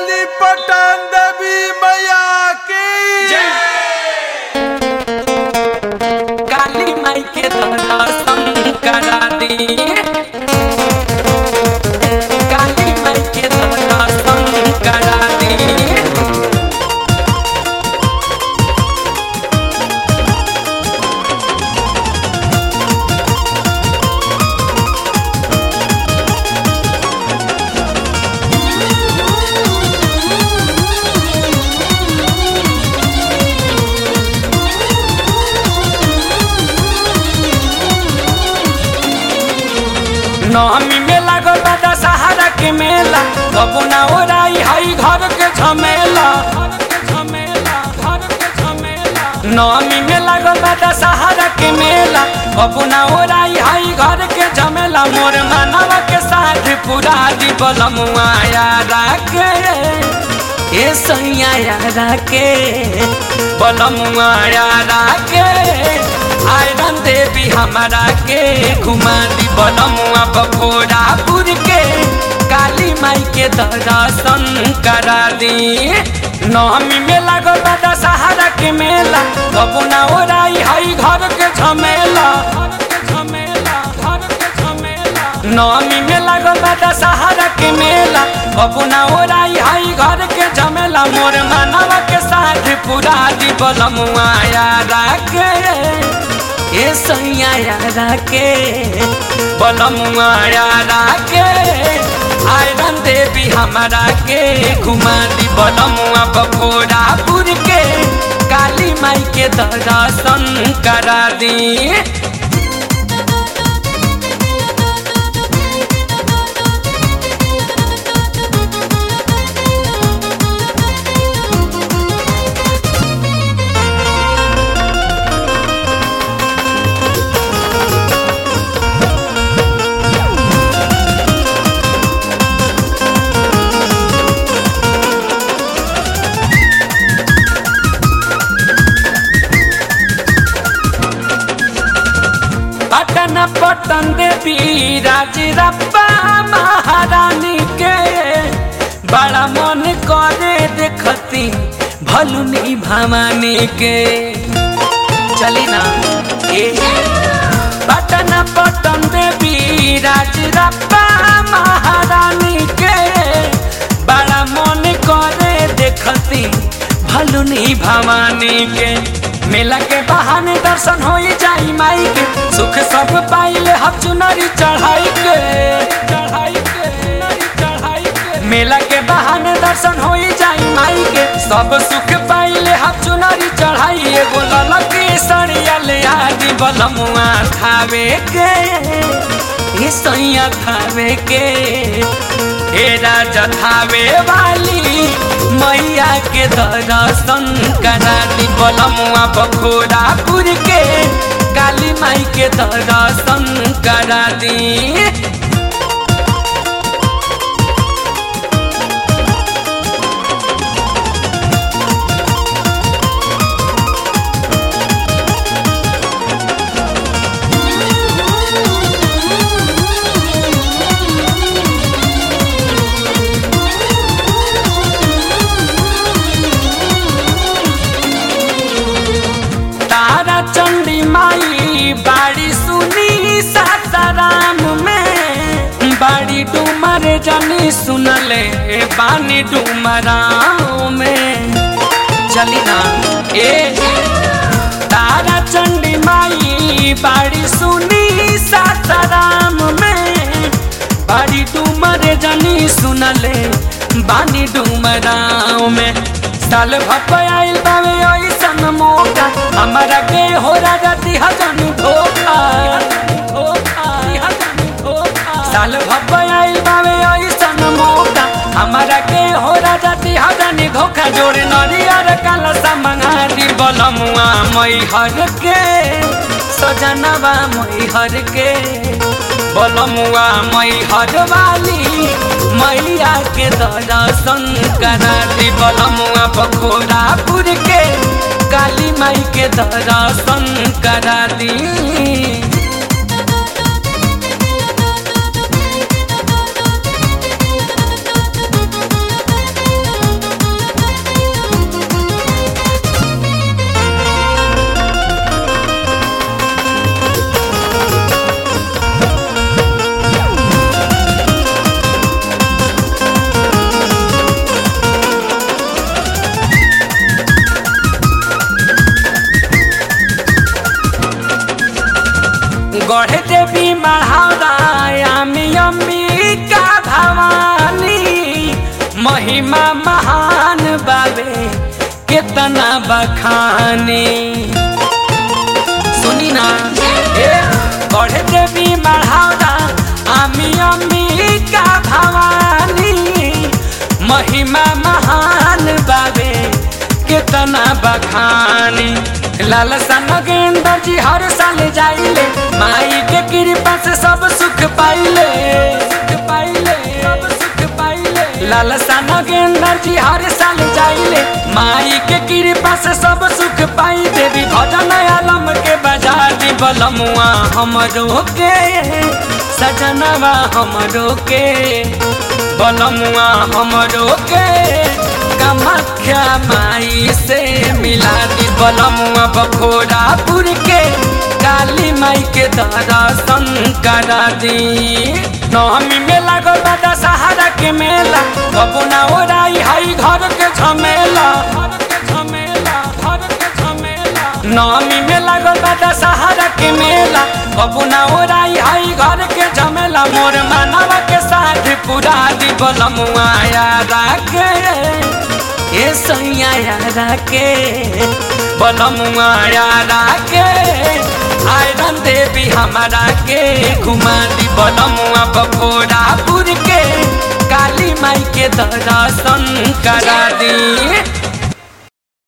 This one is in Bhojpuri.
वाली पटन देवी मैया की काली माई के दर्शन करा दी काली माई के दर्शन करा दी नवमी में लागल बा दशहरा के मेला कबो ना ओराई हई घर के झमेला नवमी में लागल बा दशहरा के मेला कबो ना ओराई हई घर के झमेला मोर मानव के साथ पूरा दी बलमुआ यारा के ए सैया यारा के बलमुआ यारा के आयरन देवी हमारा के घुमा दी बलमुआ बखोरापुर के काली माई के दर्शन करा दी नवमी में लागल बा दशहरा के मेला कबू ना ओराई हई घर के झमेला नवमी में लागल बा दशहरा के मेला कबू ना ओराई हई घर के झमेला मोर मानव के साथ पूरा दी बलमुआ यारा के ए सैया यारा के बलमुआ यारा के आयरन देवी हमारा के घुमा दी बलमुआ बखोरापुर के काली माई के दर्शन करा दी पटन पटन देवी राजरप्पा महारानी के बड़ा मन करे देखती भलुनी भवानी के चली ना ए पटन पटन देवी राजरप्पा महारानी के बड़ा मन करे देखती भलुनी भवानी के मेला के बहाने दर्शन हो जाई माई के सुख सब पाइले हम चुनरी चढ़ाई के चढ़ाई के चढ़ाई के मेला के बहाने दर्शन हो जाई माई के सब सुख पाइले हम चुनरी चढ़ाई एगो ललकी सड़िया ले आदि बलमुआ खावे के ये सैया खावे के हे राजा थावे वाली मैया के दर्शन करा दी बलमुआ बखोरापुर के काली माई के दर्शन करा दी तारा चंडी माई बाड़ी सुनी सासाराम में बाड़ी डूमर जनी सुनले बानी डूमराव में चली ना ए तारा चंडी माई बाड़ी सुनी सासाराम में बाड़ी डूमर जनी सुनले बानी डूमराव में साल भप आइल बावे ऐसन मौका हमारा के हो राजा दिहजन धोखा साल भप आइल बावे ऐसन मौका हमारा के हो राजा दिहजन धोखा जोड़े नरियर कलसा मंगा दी बलमुआ मैहर के सजनवा मैहर के बलमुआ मैहर वाली मैया के दर्शन करा दी बलमुआ बखोरापुर के काली माई के दर्शन करा दी देवी महारा आमी अम्बिका भवानी महिमा महान बाबे कितना बखानी सुनी ना ए बढ़े देवी महारा आमी अम्बिका भवानी महिमा महान बाबे कितना बखानी लालसा नगेंद्र जी हर साल जाइले माई के कृपा से सब सुख पाइले सुख पाइले सब सुख पाइले लालसा नगेंद्र जी हर साल जाइले माई के कृपा से सब सुख पाई देवी भजन आलम के बजा दी बलमुआ हमरो के सजनवा हमरो के बलमुआ हमरो के कामाख्या माई से मिला दी बलमुआ बखोरापुर के काली माई के दर्शन करा दी नवमी में लागल बा दशहरा के मेला कबो ना ओराई हई घर के झमेला घर के झमेला घर के झमेला नवमी में लागल बा दशहरा के मेला कबो ना ओराई हई घर के झमेला मोर मानवा के साथ पूरा दी बलमुआ यारा के ए सैया यारा के बलमुआ यारा के आयरन देवी हमारा के घुमा दी बलमुआ बखोरापुर के काली माई के दर्शन करा दी